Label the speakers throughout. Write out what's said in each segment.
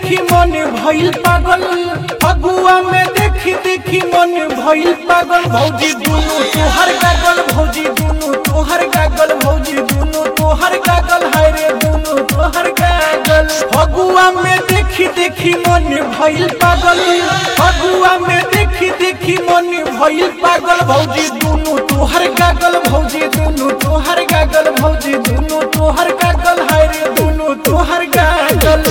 Speaker 1: देखी मन भइल पागल फगुआ में देखी देखी मन भइल पागल भौजी दुनु तोहर गागल भौजी दुनु तोहर गागल भौजी दुनु तोहर गागल हाय रे दुनु तोहर गागल फगुआ में देखी देखी मन भइल पागल फगुआ में देखी देखी मन भइल पागल भौजी दुनु तोहर गागल भौजी दुनु तोहर गागल भौजी दुनु तोहर गागल हाय रे दुनु तोहर गागल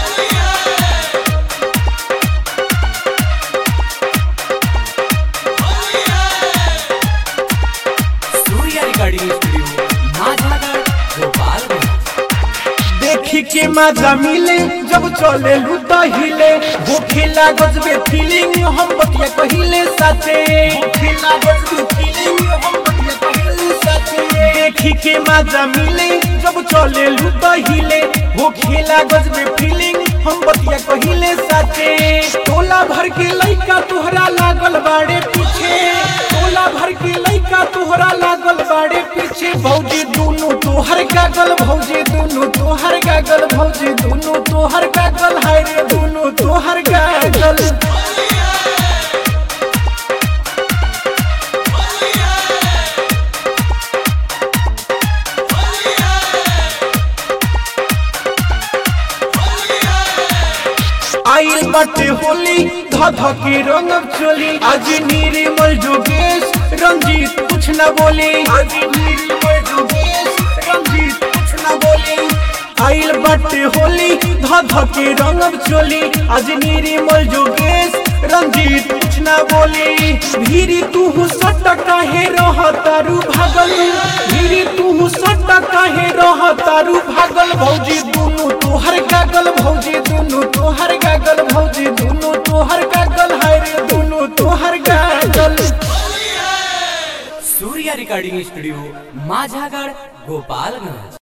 Speaker 2: सूर्या रिकॉर्डिंग स्टूडियो माझागढ़ गोपालगंज
Speaker 1: देखी के मजा मिले जब चले लूटा हिले होखेला गजबे फीलिंग हम बतिया कहिले साथे होखेला गजबे फीलिंग हम बतिया कहिले साथे देखी के मजा मिले जब चले लूटा हिले होखेला गजबे फीलिंग हम बतिया कहिले साथे टोला भर के लइका तोहरा लागल बाड़े पीछे टोला भर के लइका तोहरा लागल बाड़े पीछे भौजी दुनु तोहर गागल भौजी दुनु तोहर गागल भौजी दुनु तोहर गागल हाय रे दुनु तोहर गागल आइल बाटे होली ध ध के रंगब चोली आज निर्मल जोगेश रंजीत कुछ न बोली आज निर्मल जोगेश रंजीत कुछ न बोली आइल बाटे होली ध ध के रंगब चोली आज निर्मल जोगेश रंजीत कुछ न बोली भीरी तू सट काहे रह तारू भागल भीरी तू सट काहे रह तारू भागल भौजी दुनु तोहर गागल भौजी दुनु तोहर गागल भौजी दुनु तोहर गागल हाय रे दुनु तोहर गागल
Speaker 2: सूर्या रिकॉर्डिंग स्टूडियो माझागढ़ गोपालगंज